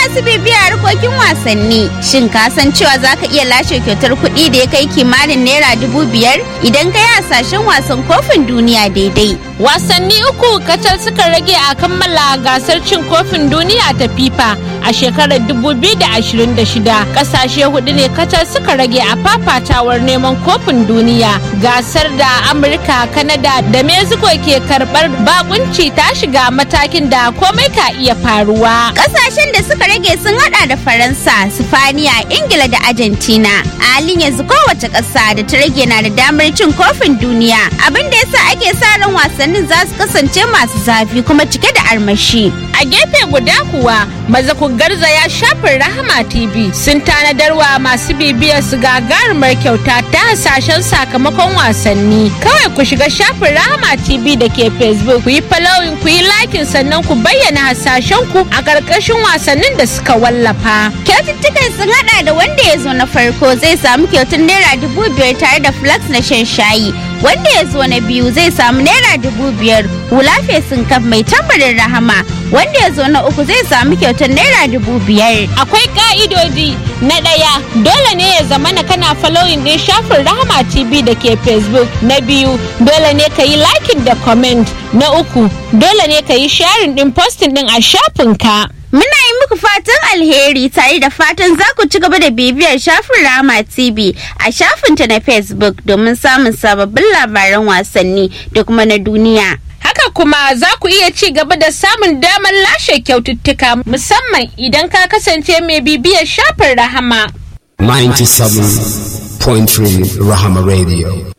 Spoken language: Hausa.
masu bibiya harkokin wasanni, shin ka san cewa za ka iya lashe kyautar kuɗi da ya kai kimanin naira dubu biyar idan ka yi hasashen wasan kofin duniya daidai. Wasanni uku kacal suka rage a kammala gasar cin kofin duniya ta FIFA a shekarar 2026. Kasashe hudu ne kacal suka rage a fafatawar neman kofin duniya. Gasar da Amurka, Kanada da Mexico ke karbar bakunci ta shiga matakin da komai ka iya faruwa. Kasashen da suka rage sun hada da Faransa, Sifaniya, Ingila da Argentina. A halin yanzu kowace ƙasa da ta rage na da damar cin kofin duniya. Abin da yasa ake sa ran wasannin za su kasance masu zafi kuma cike da armashi. A gefe guda kuwa maza ku garzaya shafin Rahama TV sun tanadarwa masu bibiyar su gagarumar kyauta ta hasashen sakamakon wasanni. Kawai ku shiga shafin Rahama TV da ke Facebook ku yi following ku yi likin sannan ku bayyana hasashen ku a ƙarƙashin wasannin da suka wallafa. Kyaututtukan sun hada da wanda ya zo na farko zai samu kyautar naira dubu biyar tare da flax na shan shayi. Wanda ya zo na biyu zai samu naira dubu biyar hula fesin kaf mai tambarin rahama. Wanda ya zo na uku zai samu kyautar naira dubu biyar. Akwai ka'idodi na ɗaya dole ne ya zama na kana following ɗin shafin Rahama TV da ke Facebook. Na biyu dole ne ka yi liking da comment. Na uku dole ne ka yi sharing ɗin posting ɗin a shafinka. Muna yi muku fatan alheri tare da fatan za ku ci gaba da bibiyar shafin Rama TV a shafinta na Facebook domin samun sababbin labaran wasanni da kuma na duniya. Haka kuma za ku iya ci gaba da samun damar lashe kyaututtuka musamman idan ka kasance mai bibiyar shafin Rahama. 97.3 Rahama Radio.